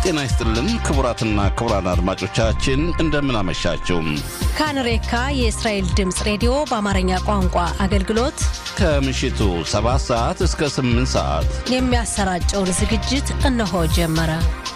ጤና ይስጥልን ክቡራትና ክቡራን አድማጮቻችን እንደምን አመሻችሁ። ካንሬካ የእስራኤል ድምፅ ሬዲዮ በአማርኛ ቋንቋ አገልግሎት ከምሽቱ 7 ሰዓት እስከ 8 ሰዓት የሚያሰራጨውን ዝግጅት እነሆ ጀመረ።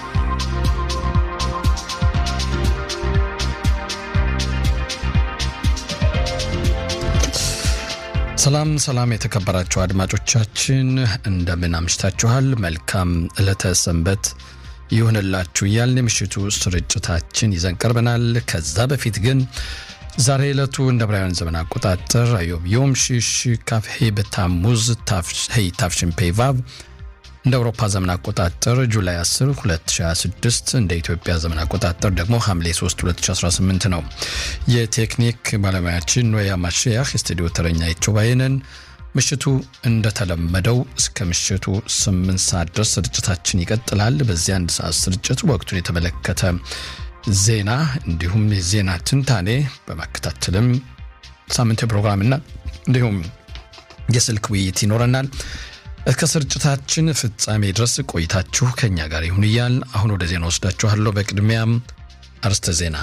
ሰላም ሰላም፣ የተከበራችሁ አድማጮቻችን እንደምን አምሽታችኋል? መልካም ዕለተ ሰንበት ይሁንላችሁ እያልን የምሽቱ ስርጭታችን ይዘን ቀርበናል። ከዛ በፊት ግን ዛሬ ዕለቱ እንደ ብራውያን ዘመን አቆጣጠር አዮብ ዮም ሽሽ ካፍሄ በታሙዝ ታፍሽን ፔቫቭ እንደ አውሮፓ ዘመን አቆጣጠር ጁላይ 10 2026 እንደ ኢትዮጵያ ዘመን አቆጣጠር ደግሞ ሐምሌ 3 2018 ነው። የቴክኒክ ባለሙያችን ኖያ ማሸያህ፣ የስቱዲዮ ተረኛ ይቾባይንን ምሽቱ እንደተለመደው እስከ ምሽቱ 8 ሰዓት ድረስ ስርጭታችን ይቀጥላል። በዚህ አንድ ሰዓት ስርጭት ወቅቱን የተመለከተ ዜና እንዲሁም የዜና ትንታኔ በማከታተልም ሳምንታዊ ፕሮግራምና እንዲሁም የስልክ ውይይት ይኖረናል። እስከ ስርጭታችን ፍጻሜ ድረስ ቆይታችሁ ከኛ ጋር ይሁን እያል አሁን ወደ ዜና ወስዳችኋለሁ። በቅድሚያም አርስተ ዜና።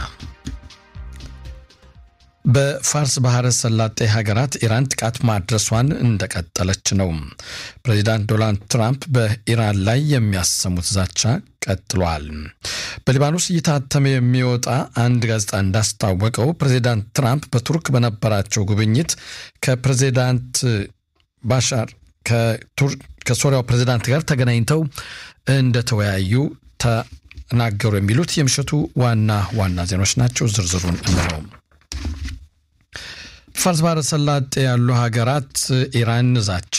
በፋርስ ባህረ ሰላጤ ሀገራት ኢራን ጥቃት ማድረሷን እንደቀጠለች ነው። ፕሬዚዳንት ዶናልድ ትራምፕ በኢራን ላይ የሚያሰሙት ዛቻ ቀጥሏል። በሊባኖስ እየታተመ የሚወጣ አንድ ጋዜጣ እንዳስታወቀው ፕሬዚዳንት ትራምፕ በቱርክ በነበራቸው ጉብኝት ከፕሬዚዳንት ባሻር ከሶሪያው ፕሬዚዳንት ጋር ተገናኝተው እንደተወያዩ ተናገሩ። የሚሉት የምሽቱ ዋና ዋና ዜናዎች ናቸው። ዝርዝሩን እንለው። ፋርስ ባህረ ሰላጤ ያሉ ሀገራት ኢራን ዛቻ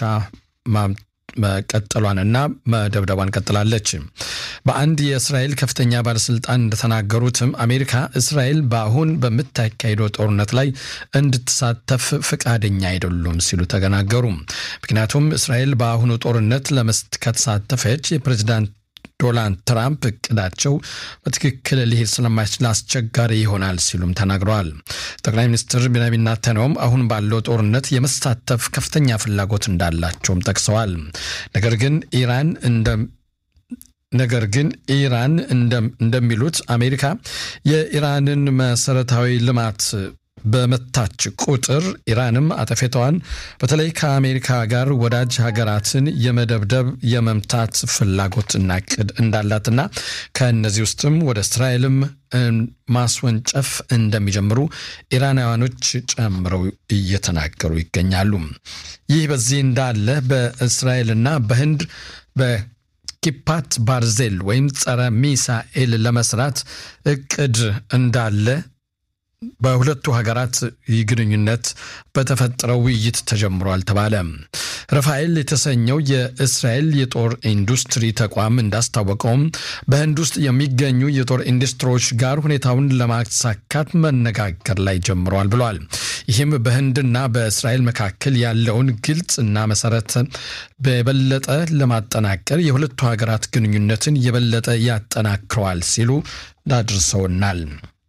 መቀጠሏንና መደብደቧን ቀጥላለች። በአንድ የእስራኤል ከፍተኛ ባለስልጣን እንደተናገሩትም አሜሪካ እስራኤል በአሁን በምታካሄደው ጦርነት ላይ እንድትሳተፍ ፈቃደኛ አይደሉም ሲሉ ተናገሩ። ምክንያቱም እስራኤል በአሁኑ ጦርነት ለመስት ከተሳተፈች የፕሬዚዳንት ዶናልድ ትራምፕ እቅዳቸው በትክክል ሊሄድ ስለማይችል አስቸጋሪ ይሆናል ሲሉም ተናግረዋል። ጠቅላይ ሚኒስትር ቤንያሚን ኔታንያሁም አሁን ባለው ጦርነት የመሳተፍ ከፍተኛ ፍላጎት እንዳላቸውም ጠቅሰዋል። ነገር ግን ኢራን እንደ ነገር ግን ኢራን እንደሚሉት አሜሪካ የኢራንን መሰረታዊ ልማት በመታች ቁጥር ኢራንም አጠፌታዋን በተለይ ከአሜሪካ ጋር ወዳጅ ሀገራትን የመደብደብ የመምታት ፍላጎትና እቅድ እንዳላትና ከእነዚህ ውስጥም ወደ እስራኤልም ማስወንጨፍ እንደሚጀምሩ ኢራናውያኖች ጨምረው እየተናገሩ ይገኛሉ። ይህ በዚህ እንዳለ በእስራኤልና በህንድ በኪፓት ባርዜል ወይም ጸረ ሚሳኤል ለመስራት እቅድ እንዳለ በሁለቱ ሀገራት ግንኙነት በተፈጠረው ውይይት ተጀምሯል ተባለ። ረፋኤል የተሰኘው የእስራኤል የጦር ኢንዱስትሪ ተቋም እንዳስታወቀውም በህንድ ውስጥ የሚገኙ የጦር ኢንዱስትሪዎች ጋር ሁኔታውን ለማሳካት መነጋገር ላይ ጀምረዋል ብለዋል። ይህም በህንድና በእስራኤል መካከል ያለውን ግልጽ እና መሰረት በበለጠ ለማጠናከር የሁለቱ ሀገራት ግንኙነትን የበለጠ ያጠናክረዋል ሲሉ አድርሰውናል።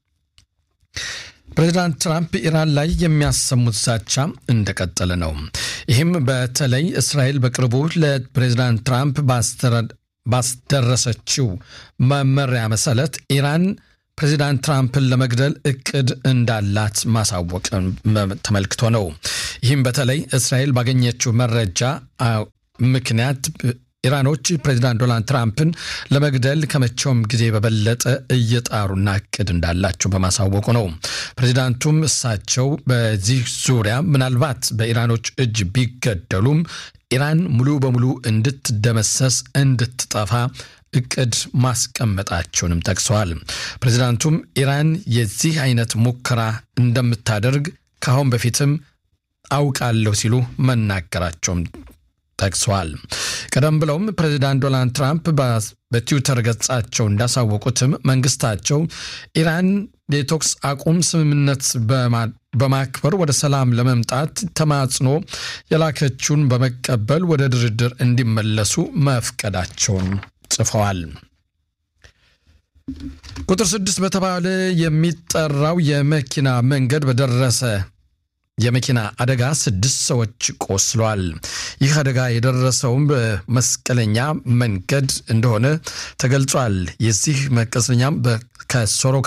ፕሬዚዳንት ትራምፕ ኢራን ላይ የሚያሰሙት ዛቻ እንደቀጠለ ነው። ይህም በተለይ እስራኤል በቅርቡ ለፕሬዚዳንት ትራምፕ ባስደረሰችው መመሪያ መሰረት ኢራን ፕሬዚዳንት ትራምፕን ለመግደል እቅድ እንዳላት ማሳወቅ ተመልክቶ ነው። ይህም በተለይ እስራኤል ባገኘችው መረጃ ምክንያት ኢራኖች ፕሬዚዳንት ዶናልድ ትራምፕን ለመግደል ከመቼውም ጊዜ በበለጠ እየጣሩና እቅድ እንዳላቸው በማሳወቁ ነው። ፕሬዚዳንቱም እሳቸው በዚህ ዙሪያ ምናልባት በኢራኖች እጅ ቢገደሉም ኢራን ሙሉ በሙሉ እንድትደመሰስ እንድትጠፋ እቅድ ማስቀመጣቸውንም ጠቅሰዋል። ፕሬዚዳንቱም ኢራን የዚህ አይነት ሙከራ እንደምታደርግ ከአሁን በፊትም አውቃለሁ ሲሉ መናገራቸውም ጠቅሰዋል። ቀደም ብለውም ፕሬዚዳንት ዶናልድ ትራምፕ በትዊተር ገጻቸው እንዳሳወቁትም መንግስታቸው ኢራን የቶክስ አቁም ስምምነት በማክበር ወደ ሰላም ለመምጣት ተማጽኖ የላከችውን በመቀበል ወደ ድርድር እንዲመለሱ መፍቀዳቸውን ጽፈዋል። ቁጥር ስድስት በተባለ የሚጠራው የመኪና መንገድ በደረሰ የመኪና አደጋ ስድስት ሰዎች ቆስለዋል። ይህ አደጋ የደረሰውም በመስቀለኛ መንገድ እንደሆነ ተገልጿል። የዚህ መስቀለኛም ከሶሮካ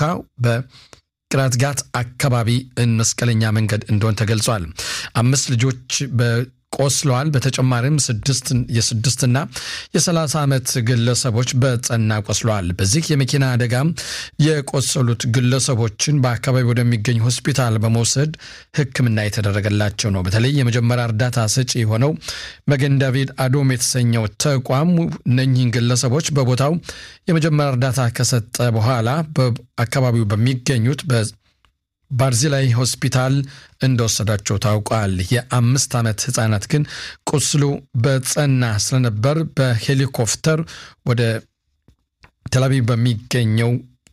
በቅራትጋት አካባቢ መስቀለኛ መንገድ እንደሆነ ተገልጿል። አምስት ልጆች ቆስለዋል። በተጨማሪም የስድስትና የሰላሳ ዓመት ግለሰቦች በጸና ቆስለዋል። በዚህ የመኪና አደጋ የቆሰሉት ግለሰቦችን በአካባቢ ወደሚገኝ ሆስፒታል በመውሰድ ሕክምና የተደረገላቸው ነው። በተለይ የመጀመሪያ እርዳታ ሰጪ የሆነው መገን ዳቪድ አዶም የተሰኘው ተቋም እነኚህን ግለሰቦች በቦታው የመጀመሪያ እርዳታ ከሰጠ በኋላ በአካባቢው በሚገኙት ባርዚላይ ሆስፒታል እንደወሰዳቸው ታውቋል። የአምስት ዓመት ህፃናት ግን ቁስሉ በጸና ስለነበር በሄሊኮፕተር ወደ ቴልአቪቭ በሚገኘው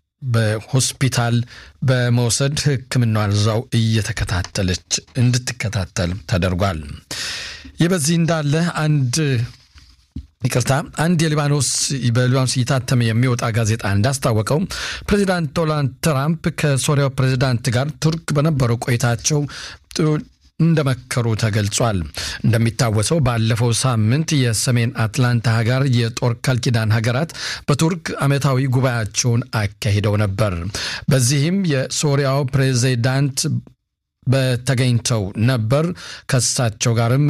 በሆስፒታል በመውሰድ ሕክምናዋን እዛው እየተከታተለች እንድትከታተል ተደርጓል። ይህ በዚህ እንዳለ አንድ ይቅርታ አንድ የሊባኖስ በሊባኖስ እየታተመ የሚወጣ ጋዜጣ እንዳስታወቀው ፕሬዚዳንት ዶናልድ ትራምፕ ከሶሪያው ፕሬዚዳንት ጋር ቱርክ በነበረው ቆይታቸው እንደመከሩ ተገልጿል። እንደሚታወሰው ባለፈው ሳምንት የሰሜን አትላንታ ሀገር የጦር ቃል ኪዳን ሀገራት በቱርክ ዓመታዊ ጉባኤያቸውን አካሂደው ነበር። በዚህም የሶሪያው ፕሬዚዳንት በተገኝተው ነበር። ከሳቸው ጋርም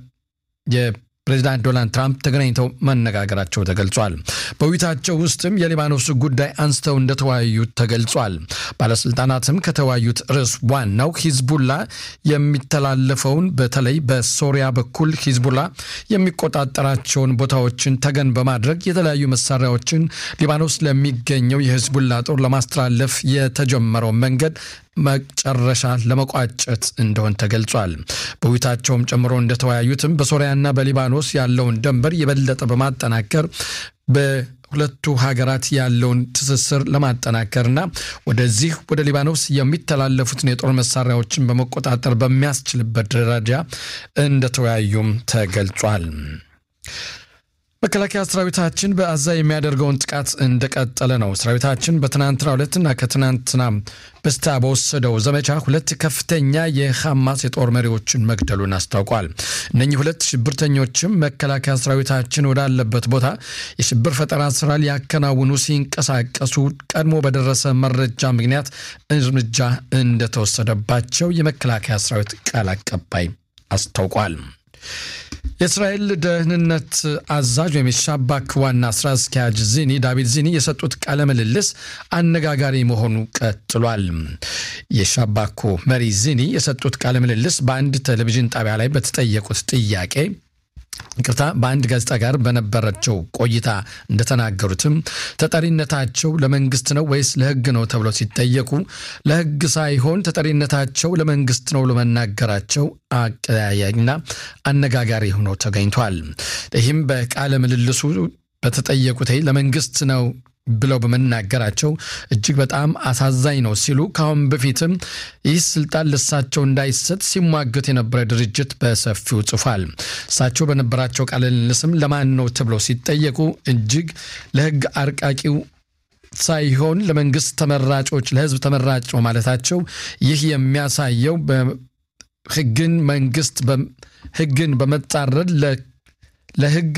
ፕሬዚዳንት ዶናልድ ትራምፕ ተገናኝተው መነጋገራቸው ተገልጿል። በውይይታቸው ውስጥም የሊባኖስ ጉዳይ አንስተው እንደተወያዩ ተገልጿል። ባለስልጣናትም ከተወያዩት ርዕስ ዋናው ሂዝቡላ የሚተላለፈውን በተለይ በሶሪያ በኩል ሂዝቡላ የሚቆጣጠራቸውን ቦታዎችን ተገን በማድረግ የተለያዩ መሳሪያዎችን ሊባኖስ ለሚገኘው የሂዝቡላ ጦር ለማስተላለፍ የተጀመረው መንገድ መጨረሻ ለመቋጨት እንደሆን ተገልጿል። በውይይታቸውም ጨምሮ እንደተወያዩትም በሶሪያና በሊባኖስ ያለውን ድንበር የበለጠ በማጠናከር በሁለቱ ሀገራት ያለውን ትስስር ለማጠናከርና ወደዚህ ወደ ሊባኖስ የሚተላለፉትን የጦር መሳሪያዎችን በመቆጣጠር በሚያስችልበት ደረጃ እንደተወያዩም ተገልጿል። መከላከያ ሰራዊታችን በአዛ የሚያደርገውን ጥቃት እንደቀጠለ ነው። ሰራዊታችን በትናንትና ሁለትና ከትናንትና በስታ በወሰደው ዘመቻ ሁለት ከፍተኛ የሐማስ የጦር መሪዎችን መግደሉን አስታውቋል። እነኚህ ሁለት ሽብርተኞችም መከላከያ ሰራዊታችን ወዳለበት ቦታ የሽብር ፈጠራ ስራ ሊያከናውኑ ሲንቀሳቀሱ ቀድሞ በደረሰ መረጃ ምክንያት እርምጃ እንደተወሰደባቸው የመከላከያ ሰራዊት ቃል አቀባይ አስታውቋል። የእስራኤል ደህንነት አዛዥ ወይም የሻባክ ዋና ስራ አስኪያጅ ዚኒ ዳቪድ ዚኒ የሰጡት ቃለ ምልልስ አነጋጋሪ መሆኑ ቀጥሏል። የሻባኮ መሪ ዚኒ የሰጡት ቃለ ምልልስ በአንድ ቴሌቪዥን ጣቢያ ላይ በተጠየቁት ጥያቄ ይቅርታ በአንድ ጋዜጣ ጋር በነበራቸው ቆይታ እንደተናገሩትም ተጠሪነታቸው ለመንግስት ነው ወይስ ለሕግ ነው ተብለው ሲጠየቁ ለሕግ ሳይሆን ተጠሪነታቸው ለመንግስት ነው ለመናገራቸው አቀያያኝና አነጋጋሪ ሆኖ ተገኝቷል። ይህም በቃለ ምልልሱ በተጠየቁት ለመንግስት ነው ብለው በመናገራቸው እጅግ በጣም አሳዛኝ ነው ሲሉ ከአሁን በፊትም ይህ ስልጣን ለሳቸው እንዳይሰጥ ሲሟገት የነበረ ድርጅት በሰፊው ጽፏል። እሳቸው በነበራቸው ቃለ ምልልስም ለማን ነው ተብለው ሲጠየቁ እጅግ ለህግ አርቃቂው ሳይሆን ለመንግስት ተመራጮች ለህዝብ ተመራጭ ነው ማለታቸው ይህ የሚያሳየው ህግን መንግስት ህግን በመጻረር ለህግ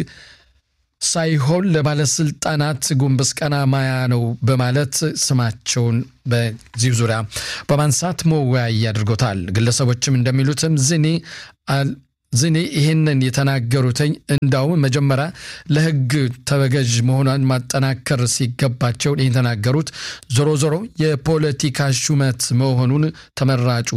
ሳይሆን ለባለስልጣናት ጉንበስ ቀና ማያ ነው በማለት ስማቸውን በዚህ ዙሪያ በማንሳት መወያያ አድርጎታል። ግለሰቦችም እንደሚሉትም ዝኔ ዝኔ ይህንን የተናገሩትኝ እንዳውም መጀመሪያ ለህግ ተበገዥ መሆኗን ማጠናከር ሲገባቸው ይህን የተናገሩት ዞሮ ዞሮ የፖለቲካ ሹመት መሆኑን ተመራጩ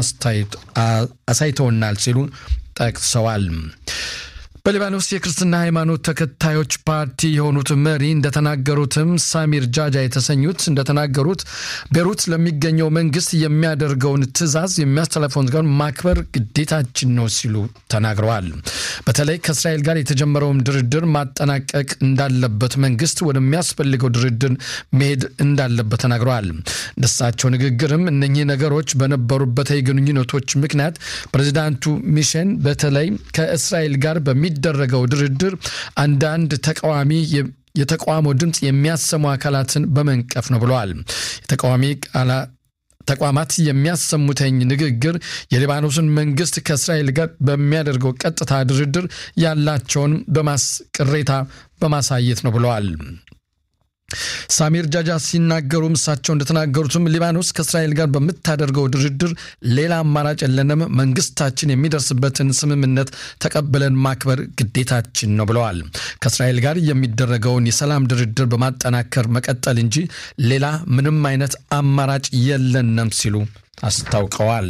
አሳይተውናል ሲሉ ጠቅሰዋል። በሊባኖስ የክርስትና ሃይማኖት ተከታዮች ፓርቲ የሆኑት መሪ እንደተናገሩትም ሳሚር ጃጃ የተሰኙት እንደተናገሩት ቤሩት ለሚገኘው መንግስት የሚያደርገውን ትዕዛዝ የሚያስተላልፈውን ጋር ማክበር ግዴታችን ነው ሲሉ ተናግረዋል። በተለይ ከእስራኤል ጋር የተጀመረውን ድርድር ማጠናቀቅ እንዳለበት መንግስት ወደሚያስፈልገው ድርድር መሄድ እንዳለበት ተናግረዋል። እንደሳቸው ንግግርም እነኚህ ነገሮች በነበሩበት ግንኙነቶች ምክንያት ፕሬዚዳንቱ ሚሼን በተለይ ከእስራኤል ጋር በሚ የሚደረገው ድርድር አንዳንድ ተቃዋሚ የተቃውሞ ድምፅ የሚያሰሙ አካላትን በመንቀፍ ነው ብለዋል። የተቃዋሚ ተቋማት የሚያሰሙተኝ ንግግር የሊባኖስን መንግስት ከእስራኤል ጋር በሚያደርገው ቀጥታ ድርድር ያላቸውን ቅሬታ በማሳየት ነው ብለዋል። ሳሚር ጃጃ ሲናገሩ እሳቸው እንደተናገሩትም ሊባኖስ ከእስራኤል ጋር በምታደርገው ድርድር ሌላ አማራጭ የለንም፣ መንግስታችን የሚደርስበትን ስምምነት ተቀብለን ማክበር ግዴታችን ነው ብለዋል። ከእስራኤል ጋር የሚደረገውን የሰላም ድርድር በማጠናከር መቀጠል እንጂ ሌላ ምንም አይነት አማራጭ የለንም ሲሉ አስታውቀዋል።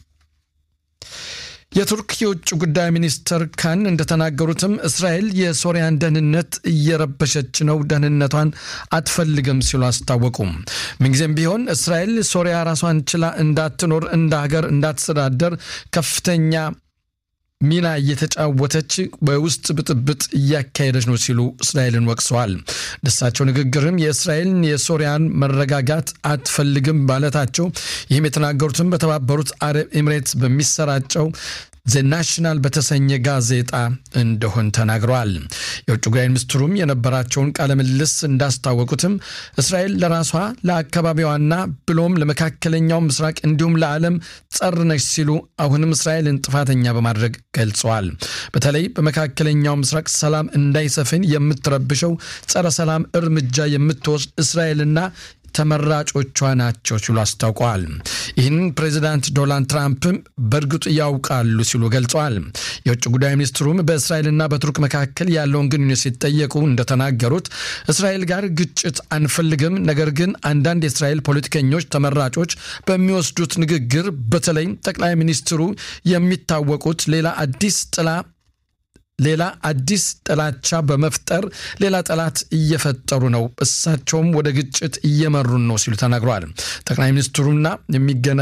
የቱርክ የውጭ ጉዳይ ሚኒስትር ካን እንደተናገሩትም እስራኤል የሶሪያን ደህንነት እየረበሸች ነው፣ ደህንነቷን አትፈልግም ሲሉ አስታወቁም። ምንጊዜም ቢሆን እስራኤል ሶሪያ ራሷን ችላ እንዳትኖር እንደ ሀገር እንዳትተዳደር ከፍተኛ ሚና እየተጫወተች በውስጥ ብጥብጥ እያካሄደች ነው ሲሉ እስራኤልን ወቅሰዋል። ደሳቸው ንግግርም የእስራኤልን የሶሪያን መረጋጋት አትፈልግም ማለታቸው ይህም የተናገሩትም በተባበሩት አረብ ኤምሬትስ በሚሰራጨው ዘ ናሽናል በተሰኘ ጋዜጣ እንደሆን ተናግረዋል። የውጭ ጉዳይ ሚኒስትሩም የነበራቸውን ቃለ ምልልስ እንዳስታወቁትም እስራኤል ለራሷ ለአካባቢዋና ብሎም ለመካከለኛው ምስራቅ እንዲሁም ለዓለም ጸር ነች ሲሉ አሁንም እስራኤልን ጥፋተኛ በማድረግ ገልጸዋል። በተለይ በመካከለኛው ምስራቅ ሰላም እንዳይሰፍን የምትረብሸው ጸረ ሰላም እርምጃ የምትወስድ እስራኤልና ተመራጮቿ ናቸው ሲሉ አስታውቀዋል። ይህንን ፕሬዚዳንት ዶናልድ ትራምፕም በእርግጡ ያውቃሉ ሲሉ ገልጸዋል። የውጭ ጉዳይ ሚኒስትሩም በእስራኤልና በቱርክ መካከል ያለውን ግንኙነት ሲጠየቁ እንደተናገሩት እስራኤል ጋር ግጭት አንፈልግም፣ ነገር ግን አንዳንድ የእስራኤል ፖለቲከኞች ተመራጮች በሚወስዱት ንግግር በተለይ ጠቅላይ ሚኒስትሩ የሚታወቁት ሌላ አዲስ ጥላ ሌላ አዲስ ጥላቻ በመፍጠር ሌላ ጠላት እየፈጠሩ ነው፣ እሳቸውም ወደ ግጭት እየመሩን ነው ሲሉ ተናግረዋል። ጠቅላይ ሚኒስትሩና የሚገነ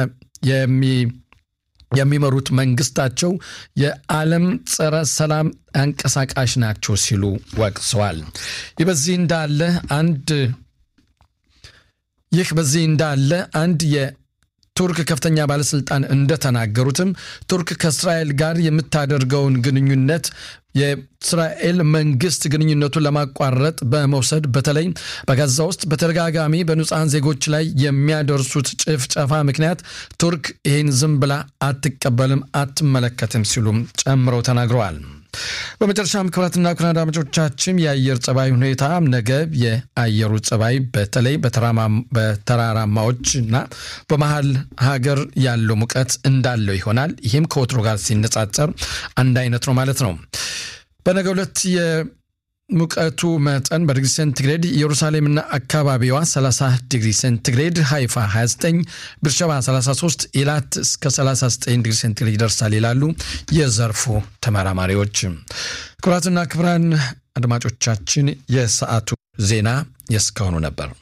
የሚመሩት መንግስታቸው የዓለም ጸረ ሰላም አንቀሳቃሽ ናቸው ሲሉ ወቅሰዋል። ይህ በዚህ እንዳለ አንድ ይህ በዚህ እንዳለ አንድ ቱርክ ከፍተኛ ባለስልጣን እንደተናገሩትም ቱርክ ከእስራኤል ጋር የምታደርገውን ግንኙነት የእስራኤል መንግስት ግንኙነቱን ለማቋረጥ በመውሰድ በተለይ በጋዛ ውስጥ በተደጋጋሚ በንጹሐን ዜጎች ላይ የሚያደርሱት ጭፍጨፋ ምክንያት ቱርክ ይህን ዝም ብላ አትቀበልም፣ አትመለከትም ሲሉም ጨምረው ተናግረዋል። በመጨረሻም ክቡራትና ክቡራን አድማጮቻችን የአየር ጸባይ ሁኔታ ነገ የአየሩ ጸባይ በተለይ በተራራማዎች እና በመሀል ሀገር ያለው ሙቀት እንዳለው ይሆናል። ይህም ከወትሮ ጋር ሲነጻጸር አንድ አይነት ነው ማለት ነው። በነገ ዕለት ሙቀቱ መጠን በዲግሪ ሴንቲግሬድ ኢየሩሳሌምና አካባቢዋ 30 ዲግሪ ሴንቲግሬድ፣ ሃይፋ 29፣ ብርሸባ 33፣ ኢላት እስከ 39 ዲግሪ ሴንቲግሬድ ይደርሳል ይላሉ የዘርፉ ተመራማሪዎች። ክቡራትና ክቡራን አድማጮቻችን የሰዓቱ ዜና የእስካሁኑ ነበር።